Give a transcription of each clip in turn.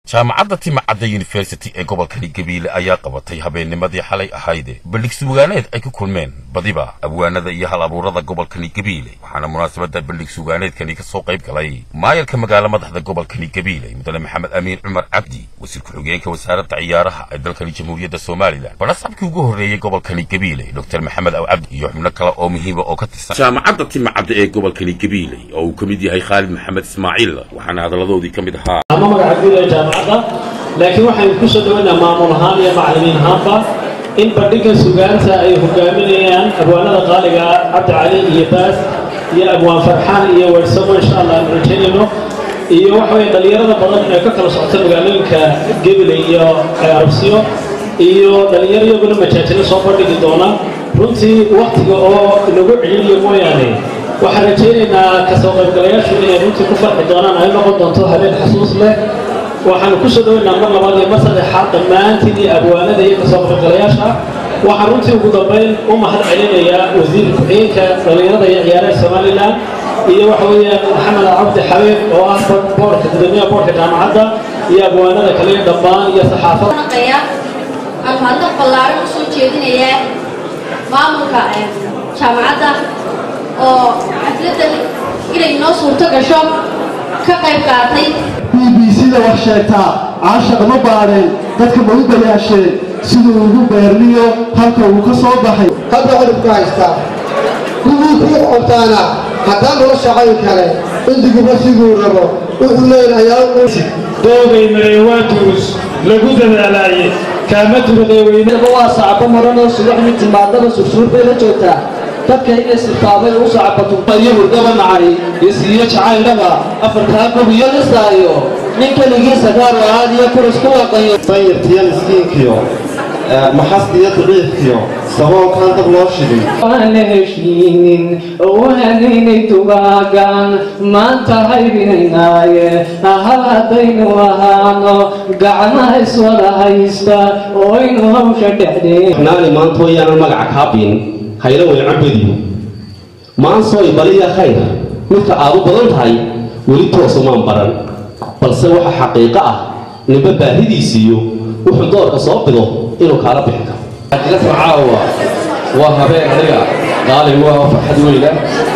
jaamacadda timacadda yuniversity ee gobolkani gabiile ayaa qabatay habeennimadii xalay ahayde bandhig sugaaneed ay ku kulmeen badiba abwaanada iyo hal abuurada gobolkani gabiile waxaana munaasabadda bandhig sugaaneedkani ka soo qayb galay maayarka magaalo madaxda gobolkani gabiile mudane maxamed amiin cumar cabdi wasiir ku-xigeenka wasaaradda ciyaaraha ee dalkani jamhuuriyadda somalilan badhasabkii ugu horreeyey gobolkani gabiile dr maxamed aw cabdi iyo xubno kale oo muhiima oo ka tirsan jaamacadda timacadda ee gobolkani gabiile oo uu ka mid yahay khaalid maxamed ismaaciil waxaana hadalladoodii ka mid ahaa ama magaca guud ee jaamacadda laakiin waxaynu ku soo dhawaynaa maamul ahaan iyo macallimiin ahaanba in bandhigga sugaanta ay hogaaminayaan abwaanada qaaliga cabdi cali iyo baas iyo abwaan farxaan iyo weersamo insha allah aanu rajaynayno iyo waxa weye dhallinyarada badan ee ka kala socota magaalooyinka gebile iyo arabsiyo iyo dhallinyaro iyaguna majaajilo soo bandhigi doona runtii waktiga oo nagu celiniyo mooyaane waxaan rajaynaynaa kasoo qaybgalayaashu inay runtii ku farxi doonaan ay noqon doonto habeen xasuus leh waxaanu ku soo dhawaynaa mar labaad iyo mar saddexaad dhammaantiin iyo abwaanada iyo kasoo qaybgalayaasha waxaan runtii ugu dambayn u mahad celinayaa wasiirka ku-xigeenka dhallinyarada iyo ciyaaraha somalilan iyo waxa weeyaan maxamed cabdi xabiib oo ah boorka gudoomiyaha boorka jaamacadda iyo abwaanada kale dhammaan iyo saxaafada aan mahadnaq ballaaran usoo jeedinayaa maamulka jaamacadda oo xafladan inay noo suurto gasho ka qayb qaatay b b c da wax sheegtaa caashaq ma baadheen dadka ma u bayaasheen siduu ugu beerniyo halka uu ka soo baxay hadda cudubku haystaa kuwii kuu qortaana haddaan noo shaqayn kale indiguba siduu rabo wuxuu leeyahayaa doogay mareewaa turus lagu dadaalaaye kaama turuqeeweynaba waa sacabo maranoo subax mid timaadaba sursuur bay la joogtaa dadka inay sirtaabay u sacabato iyo hurdaba nacay iyo siiyo jacaylnaba afartaa gob iyo lisaayo nin keligiisa gaaro aad iyo kuras ku waqayo danyartiyo miskiinkiyo maxastiyo daciifkiyo saboolkaan dab loo shigay waan la heshiinin waanaynay tugaagan maanta haybinaynaaye hal haddaynu ahaano gacmaha iswada haysta oo aynu hawsha dhexdeen naani maanta wayaanan magaca kaabin hayla way cabadiyo maansooy baliya khayr midka aad u badan tahay weli toosumaan baran balse waxa xaqiiqo ah ninba baahidiisiiyo wuxuu doorka soo bido inuu kaala bixi karo xaqiiqatan caawa waa habeen aniga qaalib waa farxad weyna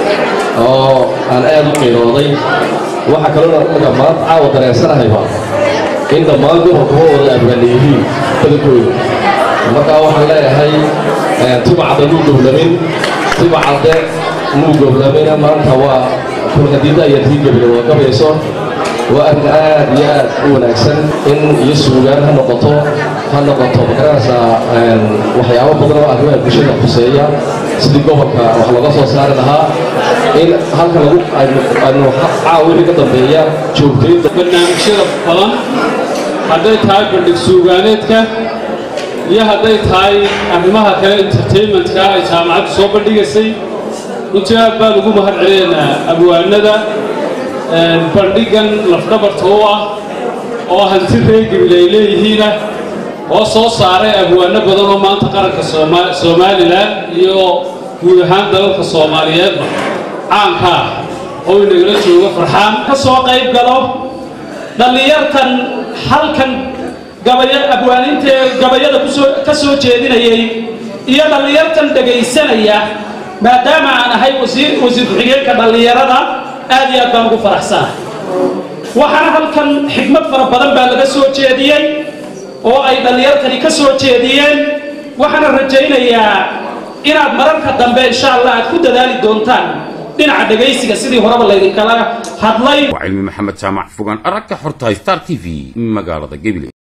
oo aan aad u qiirooday waxaa kaloo anaga maanta caawa dareensanahayba in dhammaan gobolkuma wada abwaana yihiin badankooda markaa waxaan leeyahay timacadda muu goblamin timacadde muu goblamina maanta waa kulkadiida iyo tii gebile waa gabayso waa arrin aad iyo aad u wanaagsan in iyo suugaan ha noqoto ha noqoto magaranaysaa waxyaabo badan oo arrimaha bulshada khuseeya sidii gobolka wax looga soo saari lahaa in halka lagu aynu caawa wixii ka dambeeya joogtaynta barnaamijyada badan hadday tahay bandhig suugaaneedka iyo hadday tahay arrimaha kale entertainmentka ay jaamacaddu soo bandhigaysay runtii aad baan ugu mahad celinaynaa abwaanada bandhigan lafdhabarta u ah oo hanti reegibil ay leeyihiina oo soo saaray abwaano badan oo maanta qaranka somalilan iyo guud ahaan dalalka soomaaliyeedba caanka ah oo inagala jooga farxaan ka soo qayb galo dhallinyartan halkan abwaanintae gabayada ka soo jeedinayay iyo dhallinyartan dhegaysanaya maadaama aan ahay wasiir ku-xigeenka dhallinyarada aad iyo aad baan ugu faraxsanahay waxaana halkan xigmad fara badan baa laga soo jeediyey oo ay dhallinyartani ka soo jeediyeen waxaana rajaynayaa inaad mararka dambe insha allah aad ku dadaali doontaan dhinaca dhegaysiga sidii horeba laydinkala hadlay waa cilmi maxamed jaamac fogaan aragga xortahay star t v magaalada gebile